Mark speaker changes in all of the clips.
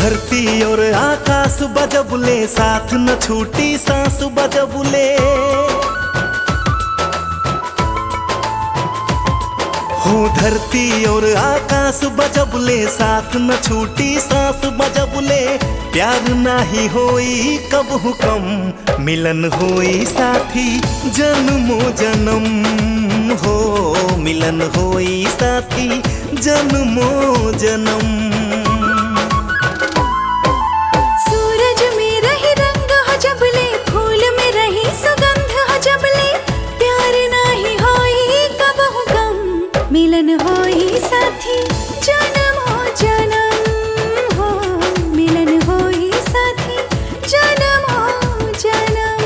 Speaker 1: धरती और आकाश बजबुले साथ न छूटी सांस बजबुले हो धरती और आकाश बजबुले साथ न छूटी सांस बजबुले प्यार नाही होई कब हुकम मिलन होई साथी जन्मो जन्म हो मिलन होई साथी जन्मो जन्म
Speaker 2: सूरज में रही रंग हो जबले फूल में रही सुगंध हो जबले प्यार नाही होई कब गम मिलन होई साथी जन्म हो जन्म हो मिलन होई साथी जन्म हो जन्म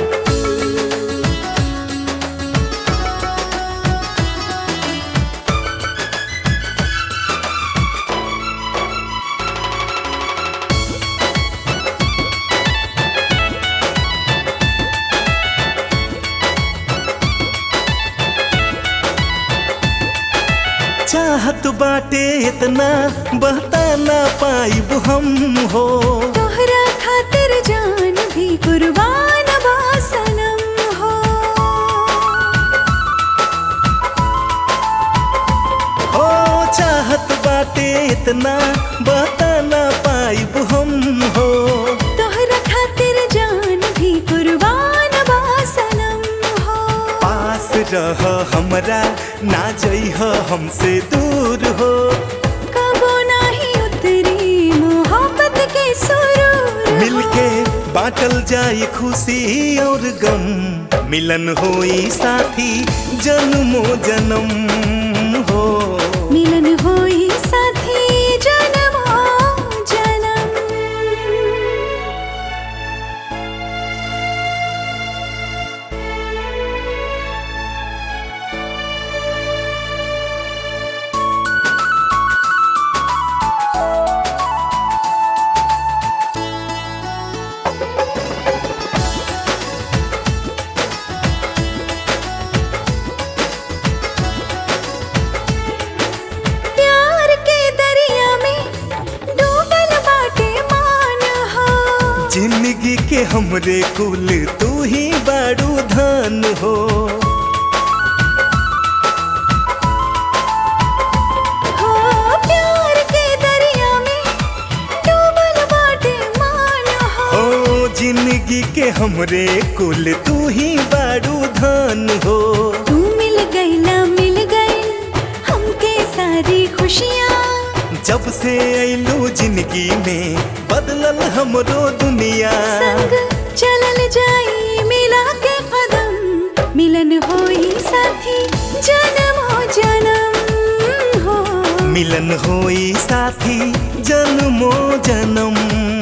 Speaker 1: चाहत बाटे इतना बहता ना पाइब हम हो
Speaker 2: तोहरा खातिर जान भी कुर्बान बा सनम हो
Speaker 1: हो चाहत बाटे इतना बहता ना पाइब हम हो
Speaker 2: तोहरा खातिर जान भी कुर्बान बा सनम हो
Speaker 1: पास रह हमरा ना जइह हमसे दूर हो
Speaker 2: कबो नाही उतरी मोहब्बत के सुरूर हो।
Speaker 1: मिलके बाटल जाई खुशी और गम मिलन होई साथी जन्मो जन्म हो
Speaker 2: मिलन होई साथी जन्म हो जन्म प्यार के दरिया में डूबल बाटे मान हो
Speaker 1: जिंदगी के हमरे कुल तू ही बाड़ू धन हो
Speaker 2: हो प्यार के दरिया में डूबल बाटे मान हो
Speaker 1: हो जिंदगी के हमरे कुल तू ही बाड़ू धन हो
Speaker 2: तू मिल गईला मिल गई हमके सारी खुशियाँ
Speaker 1: जब से अइलू जिंदगी में बदलल हमरो दुनिया
Speaker 2: संग चलल जाई मिला के कदम मिलन होई साथी जन्म हो जन्म हो
Speaker 1: मिलन होई साथी जन्मो जन्म